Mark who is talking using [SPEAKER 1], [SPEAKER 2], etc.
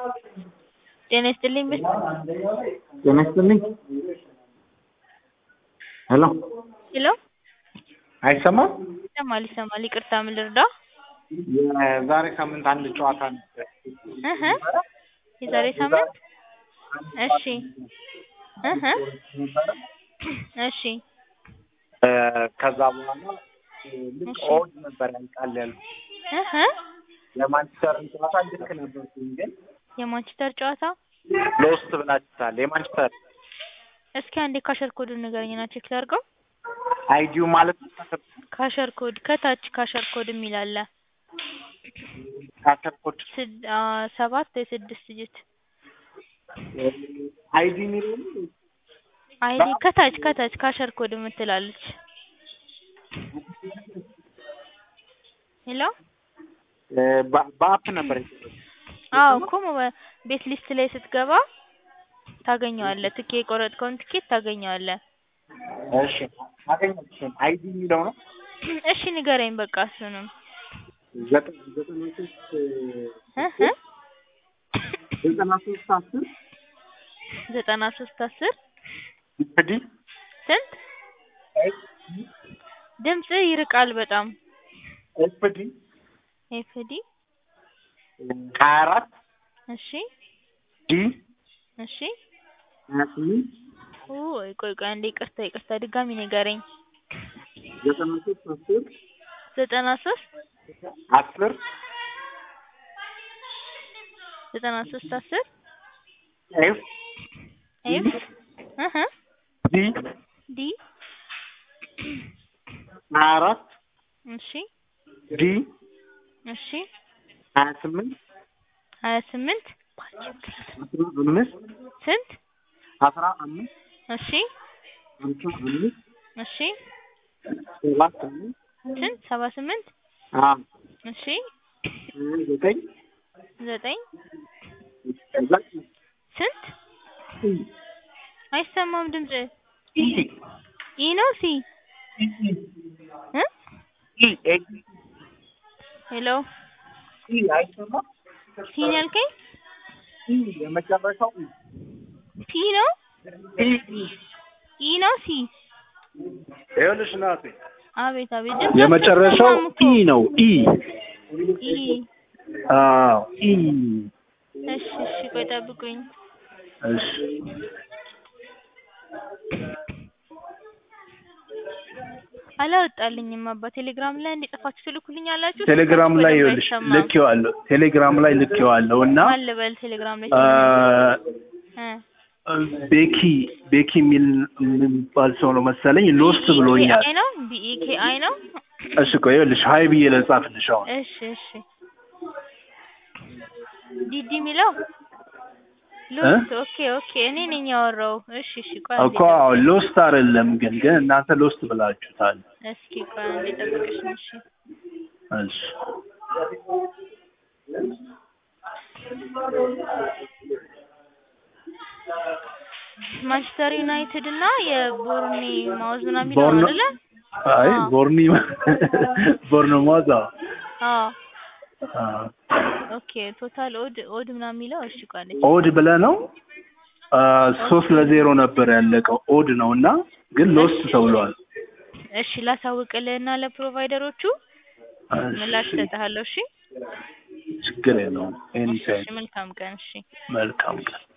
[SPEAKER 1] ጤና ይስጥልኝ ብል
[SPEAKER 2] ጤና ይስጥልኝ። ሄሎ
[SPEAKER 1] ሄሎ
[SPEAKER 2] አይሰማም?
[SPEAKER 1] ይሰማል ይሰማል። ይቅርታ ምን ልርዳ?
[SPEAKER 2] የዛሬ ሳምንት አንድ ጨዋታ ነበር።
[SPEAKER 1] እህ የዛሬ ሳምንት እሺ እህ እሺ
[SPEAKER 2] እ ከዛ በኋላ ልክ
[SPEAKER 1] እሺ።
[SPEAKER 2] ኦድ ነበር ያልቃል ያሉ
[SPEAKER 1] እህ
[SPEAKER 2] የማንቸስተርን ጨዋታ ልክ ነበርኩኝ ግን
[SPEAKER 1] የማንቸስተር ጨዋታ
[SPEAKER 2] ሎስት ብላችሁታል። የማንቸስተር
[SPEAKER 1] እስኪ አንዴ ካሸር ኮዱን ንገረኝና ቼክ ላድርገው።
[SPEAKER 2] አይዲው ማለት ነው
[SPEAKER 1] ካሸር ኮድ ከታች ካሸር ኮድ የሚል አለ።
[SPEAKER 2] ካተርኮች
[SPEAKER 1] ስድ- አ ሰባት ወይ ስድስት ዲጂት
[SPEAKER 2] አይዲ የሚለው
[SPEAKER 1] አይዲ ከታች ከታች ካሸር ኮድ የምትላለች። ሄሎ
[SPEAKER 2] እ በ- በአፕ ነበር የተሰጠው።
[SPEAKER 1] አዎ እኮ ሞባ- ቤት ሊስት ላይ ስትገባ ታገኘዋለህ። ትኬ የቆረጥከውን ትኬት ታገኘዋለህ።
[SPEAKER 2] እሺ አገኘሁት። አይዲ የሚለው ነው
[SPEAKER 1] እሺ ንገረኝ በቃ እሱንም
[SPEAKER 2] ዘጠኝ ዘጠና ሶስት
[SPEAKER 1] እህ
[SPEAKER 2] ዘጠና ሶስት አስር
[SPEAKER 1] ዘጠና ሶስት አስር
[SPEAKER 2] እንግዲህ
[SPEAKER 1] ስንት ድምጽ ይርቃል በጣም
[SPEAKER 2] ኤፍዲ
[SPEAKER 1] ኤፍዲ
[SPEAKER 2] ሀያ አራት
[SPEAKER 1] እሺ
[SPEAKER 2] ዲ
[SPEAKER 1] እሺ
[SPEAKER 2] ሀያ ስምንት
[SPEAKER 1] ኦይ ቆይ ቆይ አንዴ ይቅርታ ይቅርታ ድጋሚ ንገረኝ
[SPEAKER 2] ዘጠና ሶስት አስር
[SPEAKER 1] ዘጠና ሶስት
[SPEAKER 2] አስር
[SPEAKER 1] ዘጠና ሶስት አስር
[SPEAKER 2] ኤፍ
[SPEAKER 1] ኤፍ እህ
[SPEAKER 2] ዲ
[SPEAKER 1] ዲ
[SPEAKER 2] ሀያ አራት
[SPEAKER 1] እሺ
[SPEAKER 2] ዲ
[SPEAKER 1] እሺ
[SPEAKER 2] ሀያ ስምንት
[SPEAKER 1] ሀያ ስምንት
[SPEAKER 2] አስራ አምስት
[SPEAKER 1] ስንት
[SPEAKER 2] አስራ አምስት
[SPEAKER 1] እሺ
[SPEAKER 2] ሀምሳ አምስት
[SPEAKER 1] እሺ
[SPEAKER 2] ሰባ ስምንት
[SPEAKER 1] ስንት ሰባ ስምንት
[SPEAKER 2] አ
[SPEAKER 1] እሺ
[SPEAKER 2] ሀያ ዘጠኝ
[SPEAKER 1] ዘጠኝ
[SPEAKER 2] ከዛ
[SPEAKER 1] ስንት አይሰማም ድምጽ
[SPEAKER 2] ኢ
[SPEAKER 1] ኢ ነው ሲ እ
[SPEAKER 2] ኢ ኤ
[SPEAKER 1] ሄሎ
[SPEAKER 2] ኢ አይሰማም?
[SPEAKER 1] ሲ ነው ያልከኝ
[SPEAKER 2] ኢ የመጨረሻው ኢ
[SPEAKER 1] ፒ ነው
[SPEAKER 2] ኢ ኢ
[SPEAKER 1] ኢ ነው ሲ
[SPEAKER 3] ይኸውልሽ እናቴ
[SPEAKER 1] አቤት አቤት ድምፅ
[SPEAKER 3] የመጨረሻው
[SPEAKER 1] አትሰማም እኮ።
[SPEAKER 3] ኢ ነው ኢ
[SPEAKER 1] ኢ
[SPEAKER 3] አዎ ኢ
[SPEAKER 1] እሺ እሺ ቆይ ጠብቁኝ
[SPEAKER 3] እሺ
[SPEAKER 1] አላወጣልኝም አባ ቴሌግራም ላይ እንዲጽፋችሁ ትልኩልኛላችሁ
[SPEAKER 3] ቴሌግራም ላይ
[SPEAKER 1] ስልካችሁ
[SPEAKER 3] ይኸውልሽ
[SPEAKER 1] በደንብ አይሰማም።
[SPEAKER 3] ልኬዋለሁ ቴሌግራም ላይ ልኬዋለሁ እና
[SPEAKER 1] ማን ልበል ቴሌግራም ላይ
[SPEAKER 3] አ፣
[SPEAKER 1] እ
[SPEAKER 3] ቤኪ ቤኪ የሚል የሚባል ሰው ነው መሰለኝ ሎስት ብሎኛል
[SPEAKER 1] አይ ነው ቢኢኬ አይ ነው
[SPEAKER 3] እሺ ቆይ ይኸውልሽ ሀይ ብዬ ልጻፍልሽ አሁን
[SPEAKER 1] እሺ እሺ ዲዲ የሚለው ሎስት ኦኬ ኦኬ እኔ ነኝ ያወራው እሺ እሺ ቆይ አንዴ
[SPEAKER 3] እኮ አዎ ሎስት አይደለም ግን ግን እናንተ ሎስት ብላችሁታል
[SPEAKER 1] እስኪ ቆይ አንዴ ጠብቅሽ እሺ
[SPEAKER 3] እሺ
[SPEAKER 1] ማንቸስተር ዩናይትድ እና የቦርኒ ማውዝ ምናምን የሚለው
[SPEAKER 3] ቦርኖ
[SPEAKER 1] አይደለ
[SPEAKER 3] አይ
[SPEAKER 1] አዎ።
[SPEAKER 3] ቦርኒ ቦርኖማዝ አዎ
[SPEAKER 1] አዎ
[SPEAKER 3] አዎ
[SPEAKER 1] ኦኬ ቶታል ኦድ ኦድ ምናምን የሚለው እሺ ቆይ አንዴ
[SPEAKER 3] ኦድ ብለህ ነው አ፣ ሶስት ለዜሮ ነበር ያለቀው ኦድ ነው እና ግን ሎስት ተብሏል
[SPEAKER 1] እሺ ላሳውቅልህና ለፕሮቫይደሮቹ ምላሽ
[SPEAKER 3] እሺ፣
[SPEAKER 1] እሰጥሃለሁ እሺ
[SPEAKER 3] ችግር የለውም ኤኒ
[SPEAKER 1] እሺ
[SPEAKER 3] ታይም
[SPEAKER 1] መልካም ቀን እሺ
[SPEAKER 3] መልካም ቀን